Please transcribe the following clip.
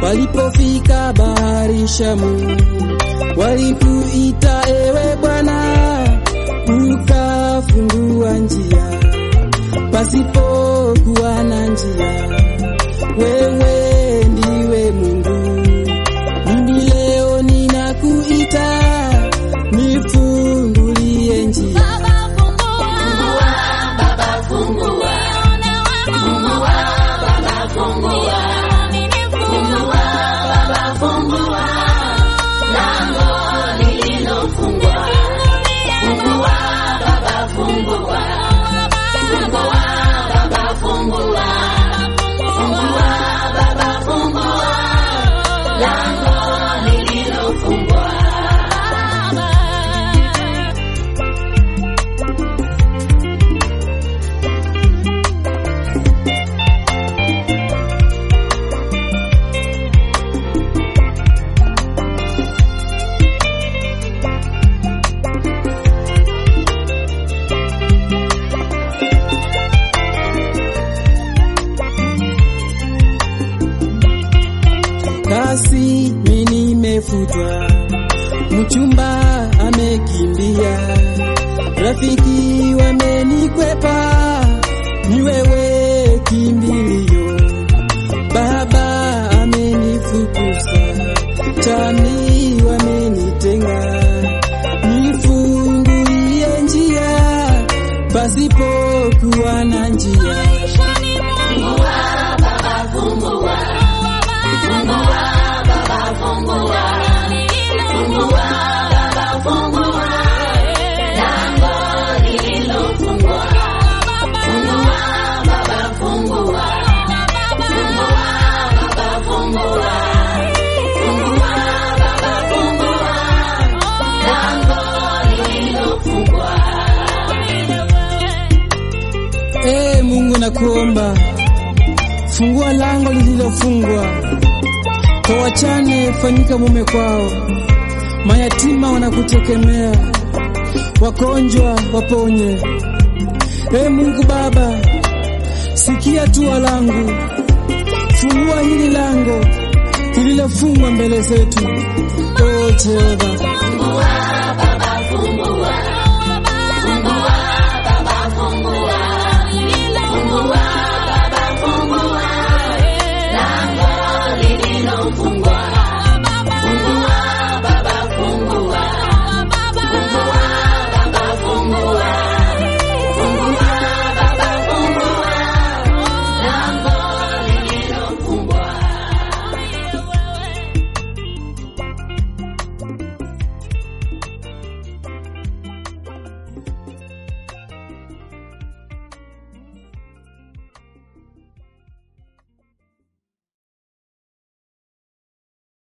Walipofika bahari Shamu, walikuita ewe Bwana, ukafungua njia pasipokuwa na njia. Wewe ndiwe Mungu, mimi leo ninakuita, nifungulie njia. Kasi mimi nimefutwa, mchumba amekimbia, rafiki wamenikwepa, ni wewe kimbilio. Baba amenifukuza, chani wamenitenga, nifungulie njia pasipokuwa na njia. Ee Mungu nakuomba, fungua lango lililofungwa kwa wachane, fanyika mume kwao, mayatima wanakutegemea, wagonjwa waponye. Ee Mungu Baba, sikia tua langu, fungua hili lango lililofungwa mbele zetu. O Jehova, Fungua